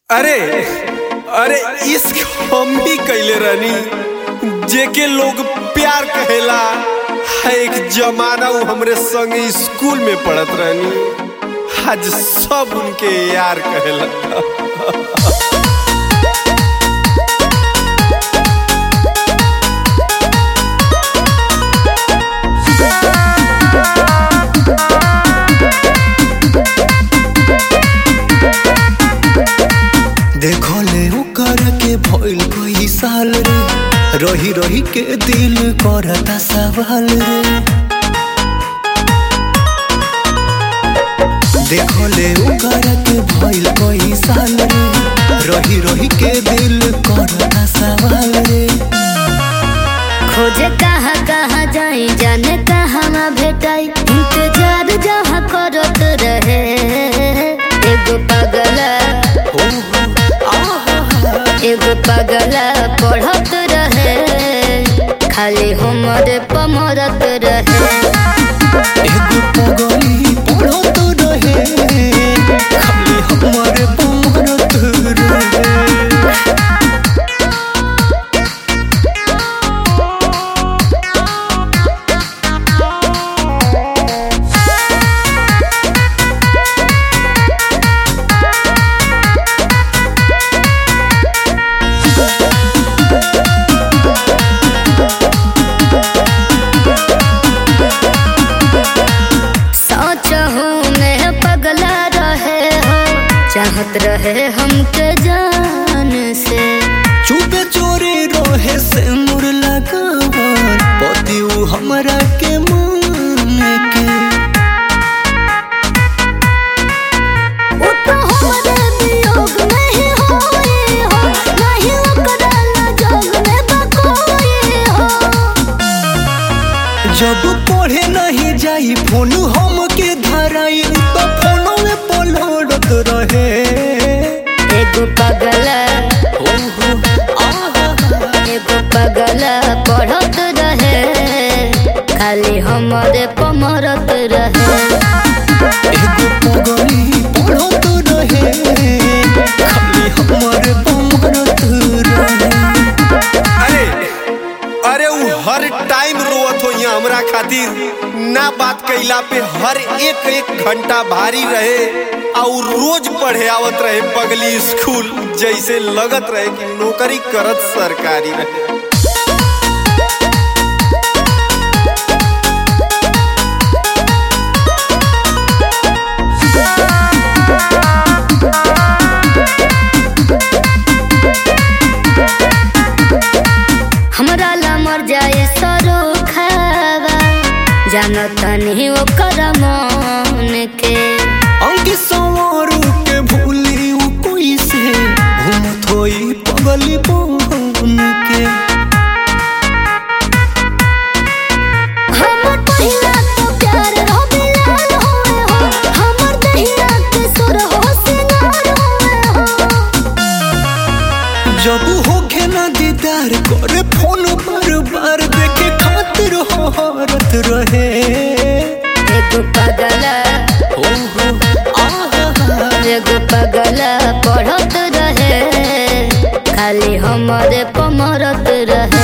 अरे अरे इश्क हम ही कैले रहनी जेके लोग प्यार कहेला है एक जमाना वो हमरे संगे स्कूल में पढ़त रहनी आज सब उनके यार कहेला देखो ले ओकर के भइल कई साल रे रही रही के दिल करता सवाल रे देखो ले ओकर के भइल कई साल रे रही रही के दिल करता सवाल रे खोजे कहाँ कहाँ जाई जाने कहाँ भेटाई इंतजार जहाँ करत रहे एगो पगला ओ हो आहा एगो पगला पढ़त रहे खाली हमरे पमरत रहे एगो पगली पढ़त रहे खाली हमरे पमरत रहे सोच हूँ मैं पगला रहे हो चाहत रहे हमके जान से चुपे चोरी रोहे से मुर लगावन पति उ हमरा के मान के वो तो हमारे वियोग में ही होए हो नहीं ओकरा लजोग में बकोए हो जब पढ़े नहीं जाई फोन हम के धराई तो फोनो में पलड़त रहे एगो पगला हो हो आहा एगो पगला पढ़त रहे खाली हमारे पमरत रहे एगो पगली पढ़त रहे खाली हमरे पमरत रहे अरे अरे वो हर टाइम रोवत हो यहाँ हमरा खातिर ना बात कैला पे हर एक एक घंटा भारी रहे और रोज पढ़े आवत रहे पगली स्कूल जैसे लगत रहे कि नौकरी करत सरकारी रहे हमरा ला मर जाए सरो खावा जानत नहीं ओकर मन के अंग सवारू के भूली उ कोई से घूमत होई पगली बन के हमर पहिला तो प्यार हो बिलाल होए हो हमर दहिया के सुर हो सिंगार होए हो जब होखे ना दीदार करे फोन बार बार देखे खातिर हरत रहे एगो पगला हो हो आहा एगो पगला पढ़त रहे खाली हमरे पमरत रहे